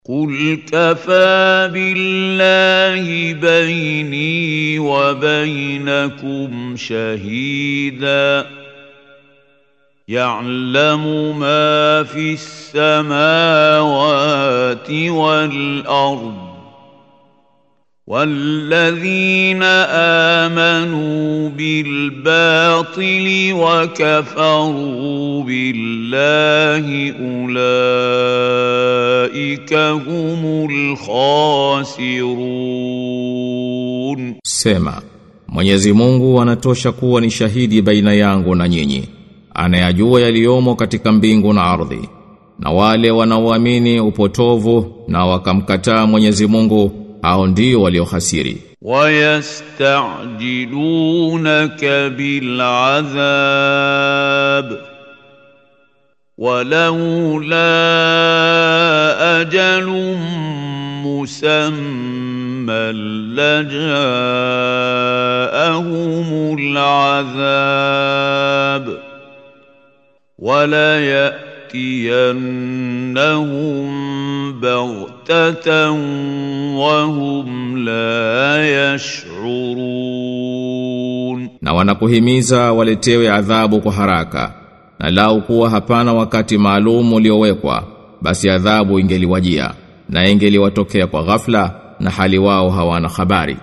قل كفى بالله بيني وبينكم شهيدا يعلم ما في السماوات والارض والذين امنوا بالباطل وكفروا بالله اولئك هم الخاسرون Sema, Mwenyezi Mungu anatosha kuwa ni shahidi baina yangu na nyinyi. Anayajua yaliyomo katika mbingu na ardhi. Na wale wanaoamini upotovu na wakamkataa Mwenyezi Mungu, hao ndio waliohasiri. ويستعجلونك بالعذاب ولولا أجل مسمى لجاءهم العذاب وليأتينهم بغتة وهم لا يشعرون Na wanakuhimiza waletewe adhabu kwa haraka. Na lau kuwa hapana wakati maalum uliowekwa, basi adhabu ingeliwajia na ingeliwatokea kwa ghafla na hali wao hawana habari.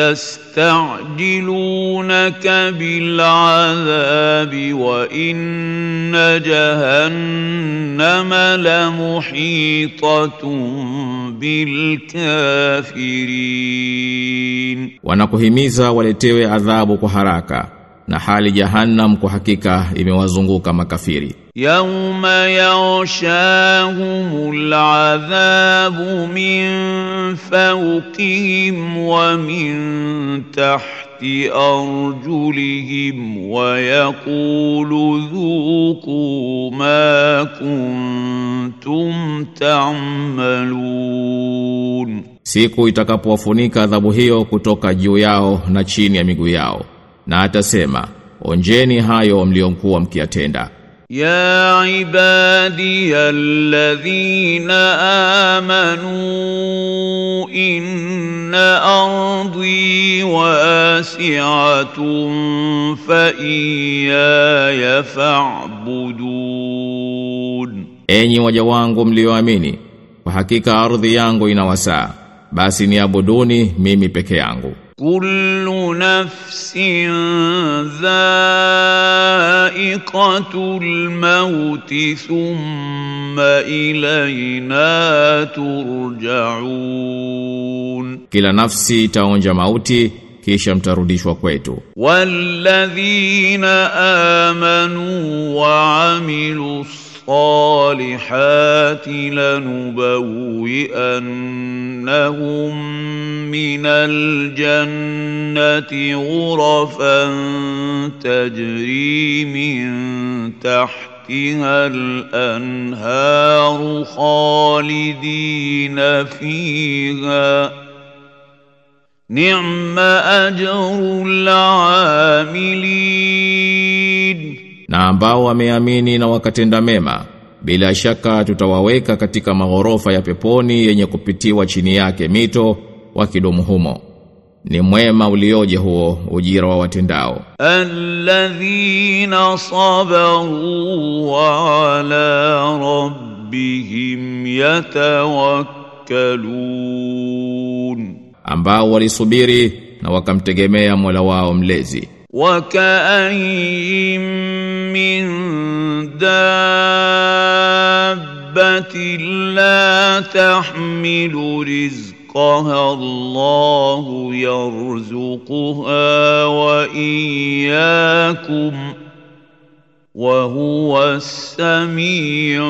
يستعجلونك بالعذاب وإن جهنم لمحيطة بالكافرين Wanakuhimiza waletewe adhabu kwa haraka na hali jahannam kwa hakika imewazunguka makafiri. يوم يغشاهم العذاب من فوقهم ومن تحت أرجلهم ويقول ذوقوا ما كنتم تعملون Siku itakapowafunika adhabu hiyo kutoka juu yao na chini ya miguu yao. Na atasema, onjeni hayo mliokuwa mkiyatenda. يا عبادي الذين آمنوا إن أرضي واسعة فإياي فاعبدون Enyi waja wangu mlioamini, kwa hakika ardhi yangu ina wasaa, basi niabuduni mimi peke yangu. كل نفس ذائقة الموت ثم إلينا ترجعون Kila nafsi itaonja mauti kisha mtarudishwa kwetu. والذين آمنوا وعملوا الصالحات لنبوئنهم من الجنة غرفا تجري من تحتها الأنهار خالدين فيها نعم أجر العاملين Na ambao wameamini na wakatenda mema, bila shaka tutawaweka katika maghorofa ya peponi yenye kupitiwa chini yake mito wakidumu humo. Ni mwema ulioje huo ujira wa watendao. الذين صبروا وعلى ربهم يتوكلون ambao walisubiri na wakamtegemea Mola wao mlezi. وكأين من دابة لا تحمل رزقها الله يرزقها وإياكم وهو السميع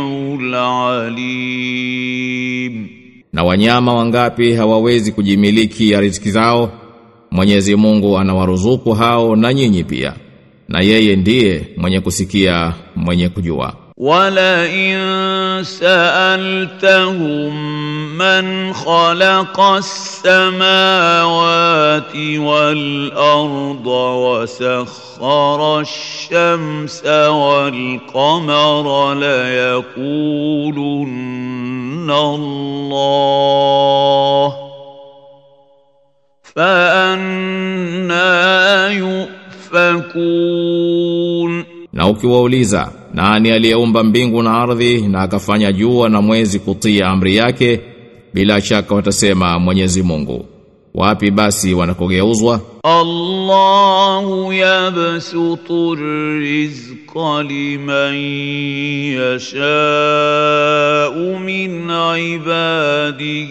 العليم Na wanyama wangapi hawawezi kujimiliki ya riziki zao? Mwenyezi Mungu anawaruzuku hao na nyinyi pia. Na yeye ndiye mwenye kusikia, mwenye kujua. ولئن سألتهم من خلق السماوات والأرض وسخر الشمس والقمر ليقولن الله فأنا يؤفكون Na ukiwauliza nani aliyeumba mbingu na ardhi na akafanya jua na mwezi kutia amri yake bila shaka watasema Mwenyezi Mungu. Wapi basi wanakogeuzwa? الله يبسط الرزق لمن يشاء من عباده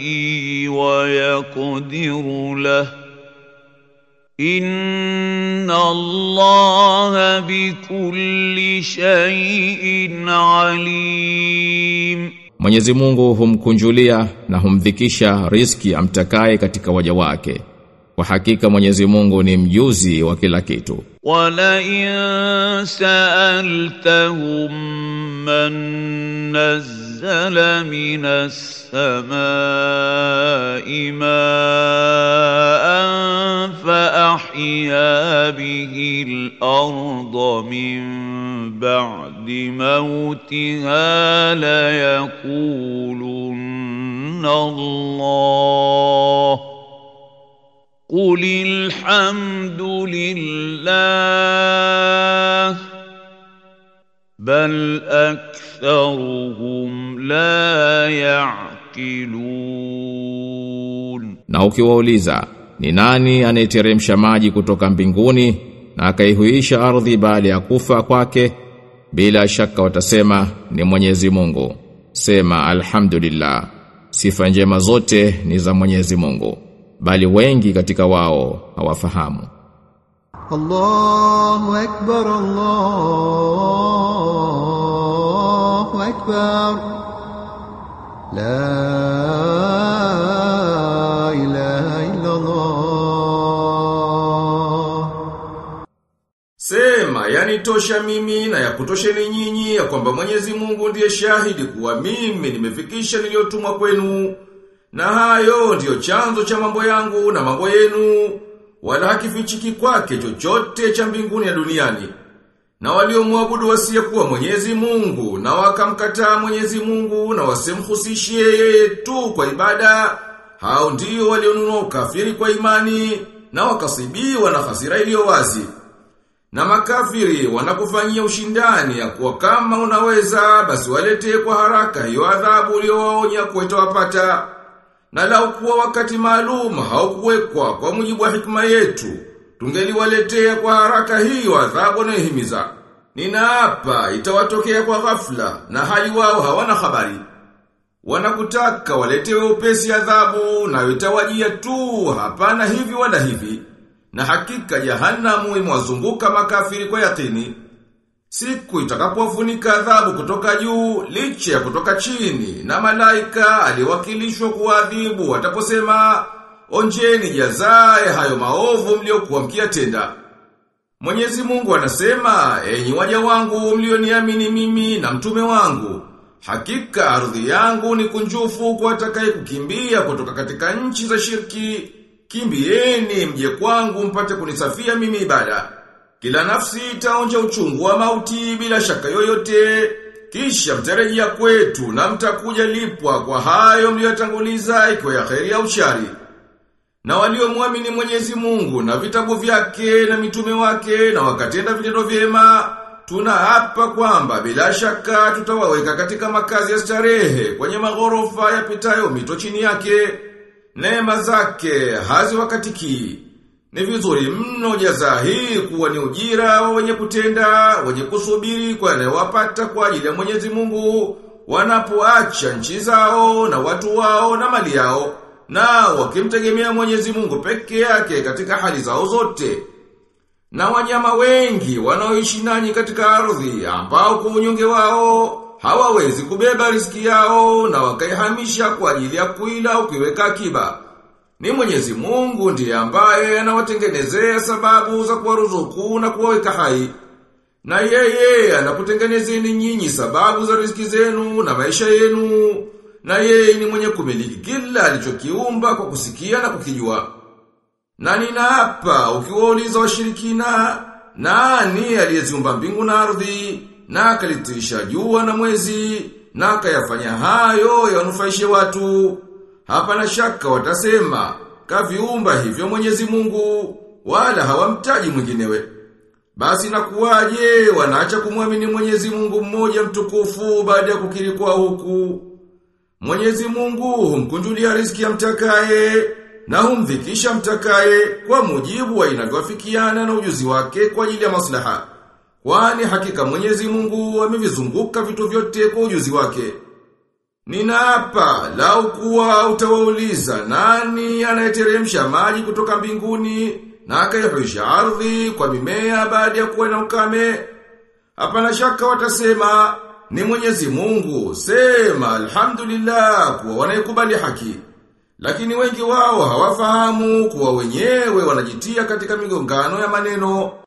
ويقدر له ان الله بكل شيء عليم Mwenyezi Mungu humkunjulia na humdhikisha riski amtakaye katika waja wake. Kwa hakika Mwenyezi Mungu ni mjuzi wa kila kitu. ولئن سألتهم من نزل من السماء ماء فأحيا به الأرض من بعد موتها ليقولن الله قل الحمد لله بل أكثرهم لا يعقلون Na ukiwauliza ni nani anayeteremsha maji kutoka mbinguni na akaihuisha ardhi baada ya kufa kwake bila shaka watasema ni Mwenyezi Mungu. Sema alhamdulillah. Sifa njema zote ni za Mwenyezi Mungu. Bali wengi katika wao hawafahamu. الله أكبر الله أكبر لا إله إلا الله Sema, yani tosha mimi na ya kutosheni nyinyi ya kwamba Mwenyezi Mungu ndiye shahidi kuwa mimi nimefikisha niliyotumwa kwenu. Na hayo ndiyo chanzo cha mambo yangu na mambo yenu, wala hakifichiki kwake chochote cha mbinguni ya duniani. Na waliomwabudu wasiyekuwa Mwenyezi Mungu na wakamkataa Mwenyezi Mungu na wasimhusishie yeye tu kwa ibada, hao ndio walionunua ukafiri kwa imani na wakasibiwa na hasira iliyo wazi. Na makafiri wanakufanyia ushindani ya kuwa kama unaweza basi waletee kwa haraka hiyo adhabu uliyowaonya kuwa itawapata. Na lau kuwa wakati maalum haukuwekwa kwa mujibu wa hikma yetu, tungeliwaletea kwa haraka hiyo adhabu inayohimiza. Ninaapa itawatokea kwa ghafla na hali wao hawana habari. Wanakutaka waletewe upesi adhabu na itawajia tu hapana hivi wala hivi. Na hakika jahanamu imewazunguka makafiri kwa yakini. Siku itakapofunika adhabu kutoka juu, licha ya kutoka chini, na malaika aliwakilishwa kuadhibu wataposema, onjeni jazaa ya hayo maovu mliokuwa mkiyatenda. Mwenyezi Mungu anasema, enyi waja wangu mlioniamini mimi na mtume wangu, hakika ardhi yangu ni kunjufu kwa atakaye kukimbia kutoka katika nchi za shirki, kimbieni mje kwangu mpate kunisafia mimi ibada. Kila nafsi itaonja uchungu wa mauti bila shaka yoyote, kisha mtarejea kwetu na mtakuja lipwa kwa hayo mliyotanguliza ikiwa ya kheri au shari. Na waliomwamini Mwenyezi Mungu na vitabu vyake na mitume wake na wakatenda vitendo vyema, tunaapa kwamba bila shaka tutawaweka katika makazi ya starehe kwenye maghorofa yapitayo mito chini yake. Neema zake haziwakatiki. Ni vizuri mno jaza hii kuwa ni ujira wa wenye kutenda, wenye kusubiri kwa yanayowapata kwa ajili ya Mwenyezi Mungu, wanapoacha nchi zao na watu wao na mali yao, na wakimtegemea Mwenyezi Mungu peke yake katika hali zao zote. Na wanyama wengi wanaoishi nanyi katika ardhi ambao kwa unyonge wao hawawezi kubeba riski yao na wakaihamisha kwa ajili ya kuila ukiweka akiba. Ni Mwenyezi Mungu ndiye ambaye anawatengenezea sababu za kuwaruzuku na kuwaweka hai. Na yeye anakutengenezeni nyinyi sababu za riziki zenu na maisha yenu. Na yeye ni mwenye kumiliki kila alichokiumba kwa kusikia na kukijua. Na ninaapa ukiwauliza washirikina nani aliyeziumba mbingu na ardhi na akalitirisha jua na mwezi na akayafanya hayo yanufaishe watu. Hapa na shaka watasema kaviumba hivyo Mwenyezi Mungu wala hawamtaji mwinginewe. Basi nakuwaje wanaacha kumwamini Mwenyezi Mungu mmoja mtukufu baada ya kukiri kwa huku. Mwenyezi Mungu humkunjulia riziki ya mtakaye na humdhikisha mtakaye kwa mujibu wa inavyowafikiana na ujuzi wake kwa ajili ya maslaha. Kwani hakika Mwenyezi Mungu amevizunguka vitu vyote kwa ujuzi wake. Ninaapa lau kuwa utawauliza nani anayeteremsha maji kutoka mbinguni na akayahuisha ardhi kwa mimea baada ya kuwa na ukame. Hapana shaka watasema ni Mwenyezi Mungu. Sema alhamdulillah kuwa wanayekubali haki. Lakini wengi wao hawafahamu kuwa wenyewe wanajitia katika migongano ya maneno